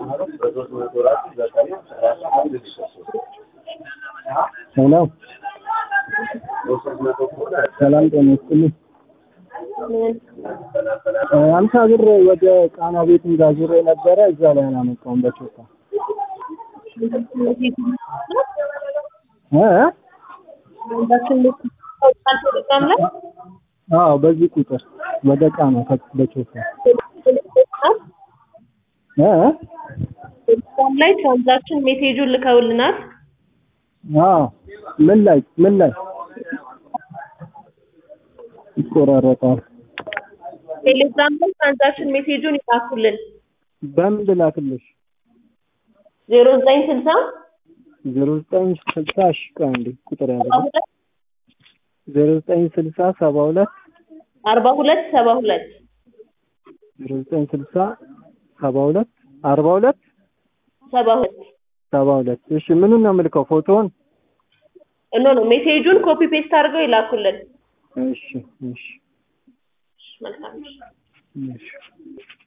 ሄሎ ሰላም ጤና ይስጥልኝ። አምሳ ብር ወደ ቃና ቤት እንዳዙሬ ነበረ እዛ ላይ አላመጣውም በቾታ እ አዎ በዚህ ቁጥር ወደ ቃና በቾታ እ ቴሌግራም ላይ ትራንዛክሽን ሜሴጁን ልከውልናል። አዎ ምን ላይ ምን ላይ ይቆራረጣል? ቴሌግራም ላይ ትራንዛክሽን ሜሴጁን ይላኩልን። በምን ልላክልሽ? ዜሮ ዘጠኝ ስልሳ ዜሮ ዘጠኝ ስልሳ እሺ ቆይ አንዴ ቁጥር ያለ ሰባ ሁለት ዜሮ ዘጠኝ ስልሳ ሰባ ሁለት አርባ ሁለት ሰባ ሁለት ዜሮ ዘጠኝ ስልሳ ሰባ ሁለት አርባ ሁለት ሰባ ሁለት ሰባ ሁለት እሺ ምኑን ነው የምልከው ፎቶውን ኖ ኖ ሜሴጁን ኮፒ ፔስት አድርገው ይላኩልን። እሺ እሺ መልካም እሺ